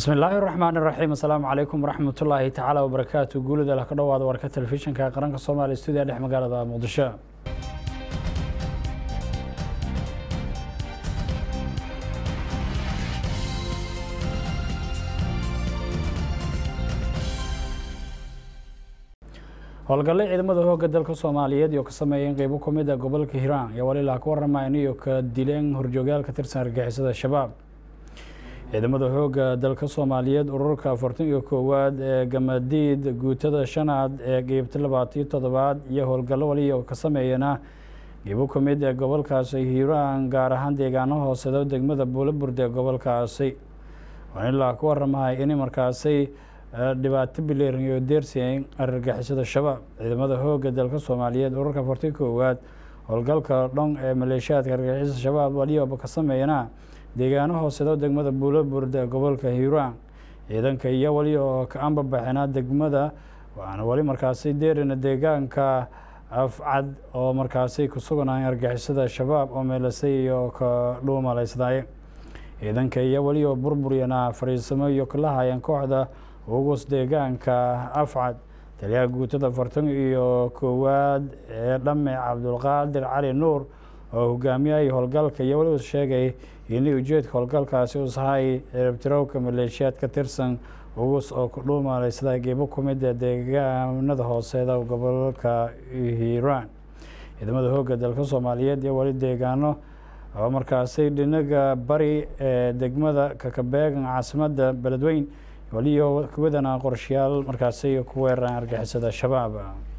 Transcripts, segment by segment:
bismi illaahi raxmaan iraxiim assalaamu calaykum waraxmatullaahi tacaala wabarakaatu guulida lah ka dhowaada warka telefishinka qaranka soomaaliya stuudiya dhex magaalada muqdisho howlgalle ciidamada hooga dalka soomaaliyeed iyo ka sameeyeen qeybo ka mid a gobolka hiiraan iyo walilaa ka waramayn iyo ka dileen horjoogayaal ka tirsan argixisada shabaab ciidamada hooga dalka soomaaliyeed ururka afartan iyo koowaad ee gamadiid guutada shanaad ee qeybta labaatiyo toddobaad iyo howlgallo waliyo ka sameeyana qeybo ka mid ee gobolkaasi hiiraan gaar ahaan deegaano hooseeda degmada buulaburde ee gobolkaasi waan ilaa ka waramahay in markaasi dhibaato bileeran iyo deersiyen argagixisada shabaab ciidamada hooga dalka soomaaliyeed ururka afartan koowaad howlgalka dhon ee maleeshiyaadka argagixisada shabaab waliyoba ka sameeyana deegaano hooseeda degmada buulaburde ee gobolka hiiraan ciidanka iyo wali oo ka anbabaxina degmada waana wali markaasi deerina deegaanka afcad oo markaasi ku suganay argixisada shabaab oo meelasay iyo ka dhuumalaysnaye ciidanka iyo wali oo burburyana fariisamo iyo kala hayeen kooxda ugus deegaanka afcad taliyaha guutada afartan iyo koowaad ee dhame cabdulqaadir cali nuur oo hogaamiyay howlgalka iyo wali uu sheegay in ujeedka howlgalkaasi usahay ciribtirowka maleeshiyaad ka tirsan ugus oo ku dhuumaleysada geebo ku mid ee deegaanada hooseeda gobolka hiiraan ciidamada hooga dalka soomaaliyeed iyo wali deegaano oo markaasi dhinaga bari ee degmada kakabeegan caasimadda beledweyn waliyo kuwadana qorshayaal markaasi ku weeraraan argixisada shabaab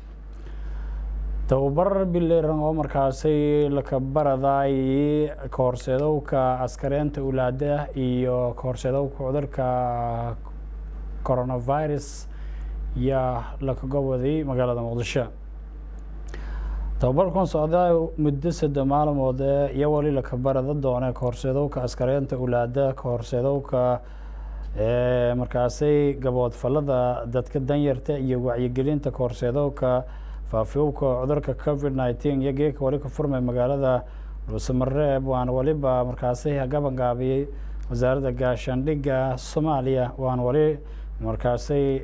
tababar bileeran oo markaasi lakabaraday kahorseedowka askareenta ulaada iyo kahorseedowka cudurka coronavirus yaa lakaga waday magaalada muqdisho tababarkan socda muddo sadde maalmood iyo wali lakabarada doone kahorseedowka askareenta ulaada kahorseedowka markaasi gaboodfalada dadka danyarta iyo wacyigelinta kahorseedowka faafiyowka cudurka covid nineteen iyo geeka wali ka furmay magaalada dhuusamareeb waana waliba markaasi gabangaabiyey wasaaradda gaashaandhigga soomaaliya waana wali markaasi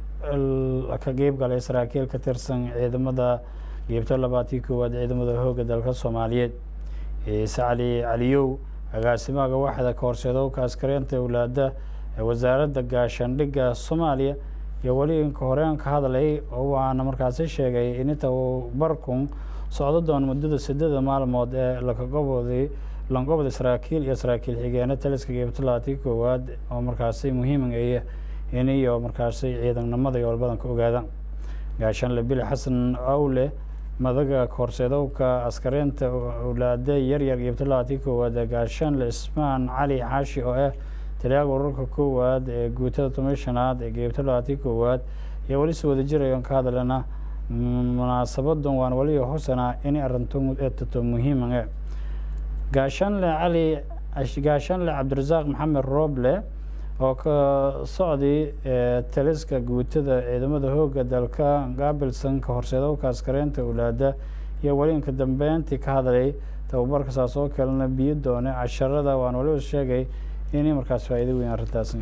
ka qeyb galay saraakiil ka tirsan ciidamada geebta labaatiyo koowaad ciidamada hooga dalka soomaaliyeed ciise cali caliyow agaasimaha waxda kahorseedowka askareenta awlaada ee wasaaradda gaashaandhigga soomaaliya iyo weli inka horeen ka hadlay oo waana markaasi sheegay in tababarkun socdo doon muddada sideeda maalmood ee lakagobooday langobda saraakiil iyo saraakiil xigeena taliska geebta labaatiyo koowaad oo markaasi muhiimaya in iyo markaasi ciidannimada iyo walbadan ka ogaadaan gaashaanle bili xasan awle madaga kahorseedowka askareenta awlaade yaryar geebta labaatiyo koowaad ee gaashaanle ismaan cali xaashi oo ah taliyaga ururka koowaad ee guutada tomishanaad ee geebta labaatiyo koowaad iyo weli si wada jirayon ka hadlana munaasabadan waan wali hosana in arinto eetato muhiima gaashaanle cali gaashaanle cabdirasaaq maxamed rooble oo ka socday taliska guutada ciidamada hooga dalka gaabilsan ka horseedowka askareenta awlaada iyo weli inka dambeyntii ka hadlay tababarka saas oo kalena biyo doone casharada waan waliba sheegay inay markaas faa'iido weyn arrintaas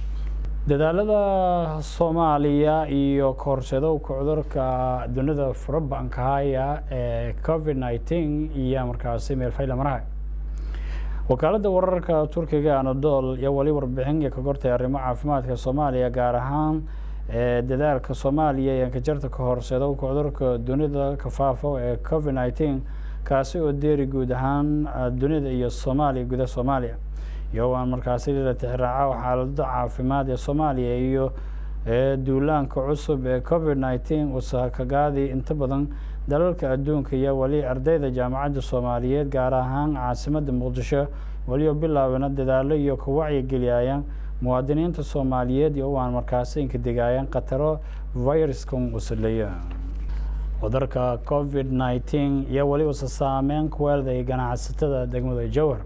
dadaalada soomaaliya iyo kahorseedowka cudurka dunida furabankahaya ee covid nineteen iyo markaasi meelfayla maraha wakaaladda wararka turkiga anadol iyo wali warbixin iyo ka gortay arrimo caafimaadka soomaaliya gaar ahaan dadaalka soomaaliya ee ankajarta kahorseedowka cudurka dunida kafaafo ee covid nineteen kaasi oo deeri guud ahaan dunida iyo soomaaliya gudaha soomaaliya iyagoo markaasi la tixraaca xaalada caafimaad ee soomaaliya iyo duulaanka cusub ee covid nineteen usakagaadii inta badan dalalka adduunka iyo weli ardayda jaamacadda soomaaliyeed gaar ahaan caasimadda muqdisho welioo bilaabana dadaalo iyo ka wacyigeliyayaan muwaadiniinta soomaaliyeed iyo waan markaasi inka degaayaan khataro viruskan usaleeya cudurka covid nineteen iyo weli usa saameyn ku weelday ganacsatada degmada jowhar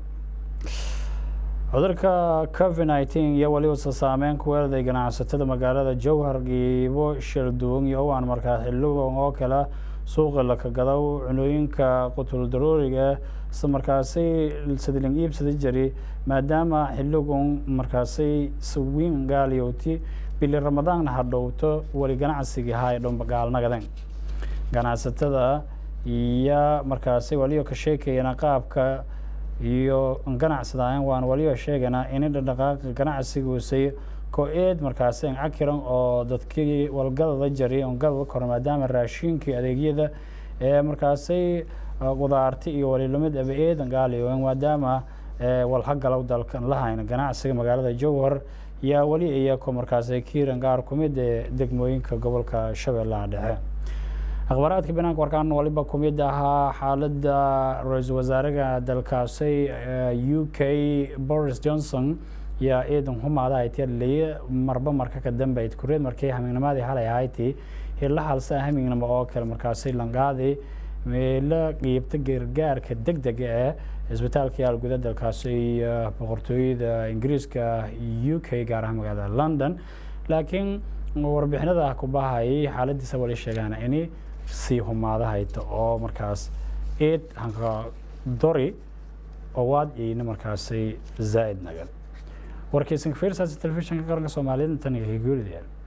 cudurka covid nineteen iyo weli usa saameyn ku weelday ganacsatada magaalada jowhar giibo shilduung iyo waan markaa xilligan oo kale suuqa lakagado cunooyinka qutul darooriga isla markaasi sadiling iibsada jari maadaama xiligun markaasi sawiin gaaliyowti bili ramadaanna hadhowto weli ganacsigii haay dhomba gaalnagaden ganacsatada iyo markaasi waliyo ka sheekayana qaabka iyo ganacsadaayan waan waliyo sheegana ini dhaqdhaqaaqa ganacsigusay ko-eed markaasi cakiran oo dadkii walgadada jari on gadada koro maadaama raashinkii adeegyada ee markaasi qudaarti iyo walilamid aba eedan gaaliyo maadaama walhagalow dalkan lahayna ganacsiga magaalada jowhar yaa weli iyako markaasi kiiran gaar kumid ee degmooyinka gobolka shabeellaha dhexe akhbaaraadka banaanka warkaan waliba kumid ahaa xaaladda ra-iisul wasaaraha dalkaasi u k boris johnson yaa eedan humaada aytiyadleye marba marka ka dambeyd kureed markii hamiignimadii halay ahayti hila halsa hamiignimo oo kale markaasi langaadi meelo qiibta gargaarka deg dega ee isbitaalka yaal guda dalkaasi boqortooyada ingiriiska u k gaar ahaan magaalada london laakiin warbixinada ku bahayay xaaladiisa wali sheegaan ini sii humaadahayta oo markaas eed hanka dori owaad iyna markaasi zaa'id nagan warkaysan fiirsaasi telefishinka qaranka soomaaliyeed intaniga higuulideen